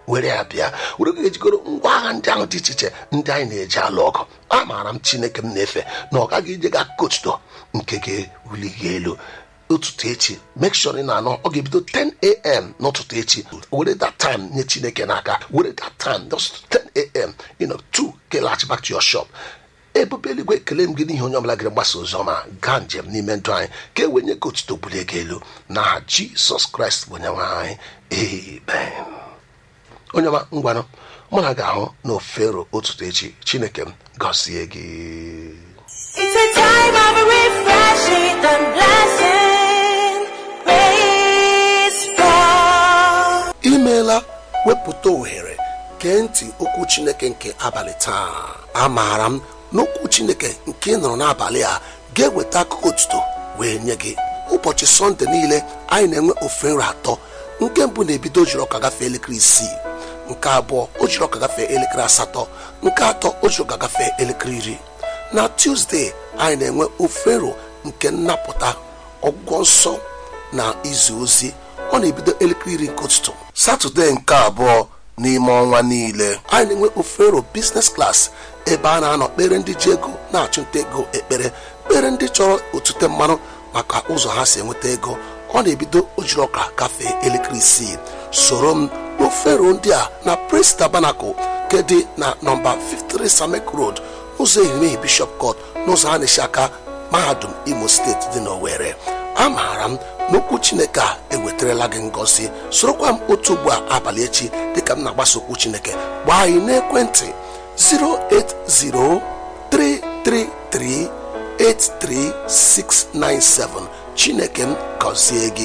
were ya bịa were gị ejikọrọ ngwa agha ndị ahụ dị iche iche ndị anyị na-eji alụ ọgụ amaara m chineke m na-efe na ọ gaghị ije ga kotuto nke ga-ewuli gị elu ụtụtụ echi make sure ị na-anọ ọ ga-ebido 10am n'ụtụtụ echi were that time nye chineke n'aka were that time just 10am you know to kelaghachi back to your shop ebube eluigwe ekele m gị n'ihi onye ọbụla gịrị gbasa ozi ọma gaa njem n'ime ndụ anyị ka e wenye ka otuto bulie gị elu n'aha jisọs kraịst bụ onye nwe anyị amen onye ọma ngwanụ mụ na ga-ahụ na ofero ụtụtụ echi chineke m gọzie gị It's a time of refreshing and blessing. Praise God. imeela wepụta ohere gee ntị okwu chineke nke abalị taa amaara m n'okwu chineke nke ị nụrụ n'abalị a ga-eweta akụkọ otuto wee nye gị ụbọchị sọnde niile anyị na-enwe ofe nri atọ nke mbụ na-ebido ojiri ọka gafee elekere isii nke abụọ o jiri ọka gafee elekere asatọ nke atọ o jiri ọka gafee elekere iri na tuzdee anyị na-enwe ofero nke nnapụta ọgwụgwọ nsọ na izu ozi ọ na-ebido elekere iri nke ụtụtụ satọde nke abụọ n'ime ọnwa niile anyị na-enwe ofero biznes klas ebe a na-anọ kpere ndị ji ego na-achụnta ego ekpere kpere ndị chọrọ otute mmanụ maka ụzọ ha si enweta ego ọ na-ebido ojiri ọka gafee elekere isii soro m n'ofero ndị a na prince tabernacle nke dị na nọmba 53 samek road ụzọ ehimehie bishop court n'ụzọ a na-esi aka mahadum imo steeti dị n'owere amaara m n'okwu chineke a ewetarala gị ngọzi sorokwa m otu ugbu a abalị echi dịka m na-agbasa okwu chineke gbaa anyị n'ekwentị 08033383697 chineke m gọzie gị